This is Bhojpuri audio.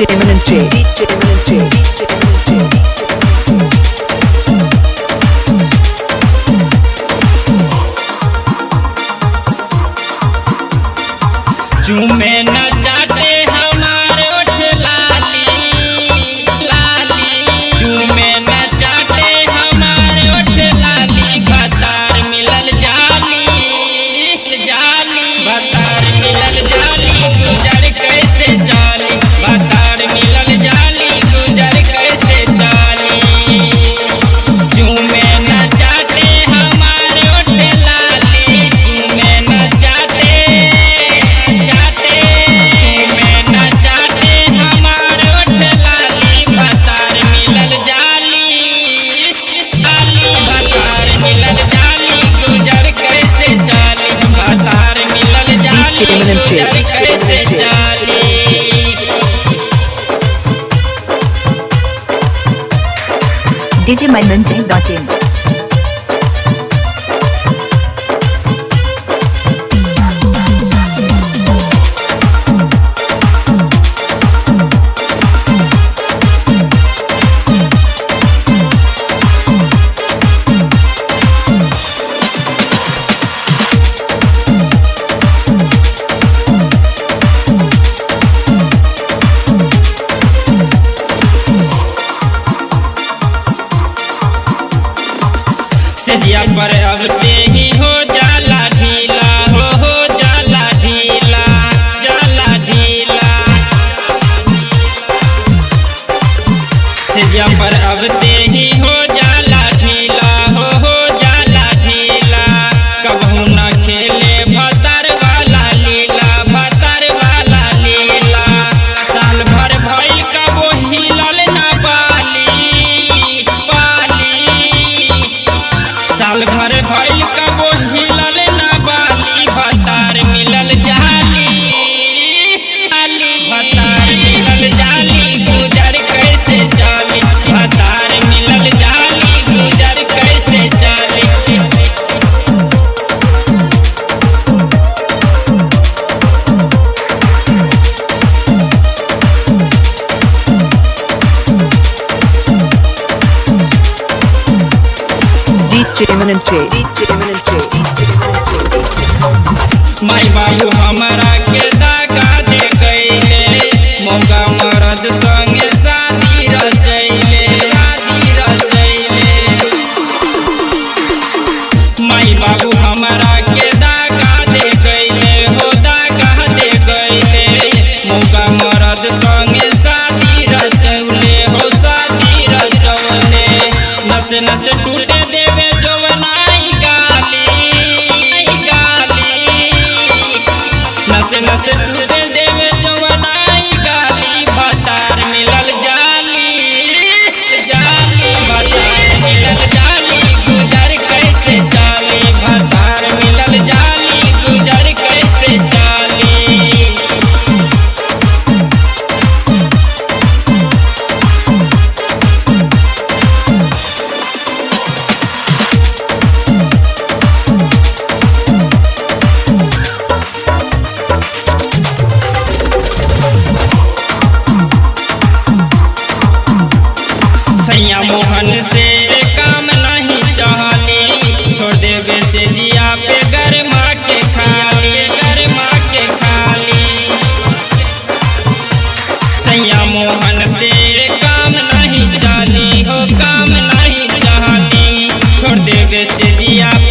DJ Eminent J. DJ Eminent J. DJ Eminent J. चूमे न चाटे हमारे ओठ लाली लाली चूमे न चाटे हमारे ओठ लाली बतार मिलल जाली जाली बतार मिलल जाली गुजर कैसे जाली बतार मिलल जाली गुजर कैसे जाली चूमे न चाटे हमारे ओठ लाली चूमे न चाटे चाटे चूमे न चाटे हमारे ओठ लाली बतार मिलल जाली जाली बतार मिलल जाली गुजर कैसे जाली बतार मिलल जाली Eminent J. गुजर कैसे जाली DJ Eminent J. Dot in. सजिया पर अबते ही हो जाला ढीला हो हो जाला ढीला जाला ढीला सजिया पर अबते ही हो जाला ढीला हो हो जाला ढीला कबहू न खेले भतर वाला लीला भतर वाला लीला साल भर भइल कबो हिलल ना बाली बाली साल भर भइल कबो हिलल ना बाली भतार मिलल जाली जाली भतार मिलल जाली गुजर कैसे जाली भतार मिलल जाली गुजर कैसे जाली DJ Eminent J. DJ Eminent J. DJ Eminent J. माई बाबू हमरा के दागा दे गईले मौका मरद संगे शादी रचैले शादी रचैले माई बाबू हमरा के दागा दे गईले हो दागा दे गईले मौका मरद संगे शादी रचौले हो शादी रचौले नस नस टूटे देवे जवनाई गाली गाली नस नस टूटे देवे जवनाई गाली भतार मिलल जाली जाली भतार मिलल जाली गुजर कैसे जाली भतार मिलल जाली गुजर कैसे जाली सैया मोहन से काम नहीं चाहली छोड़ देवे से जिया पे गरमा के खाली गरमा के खाली सैया मोहन से काम नहीं चाहली हो काम नहीं चाहली छोड़ देवे से जिया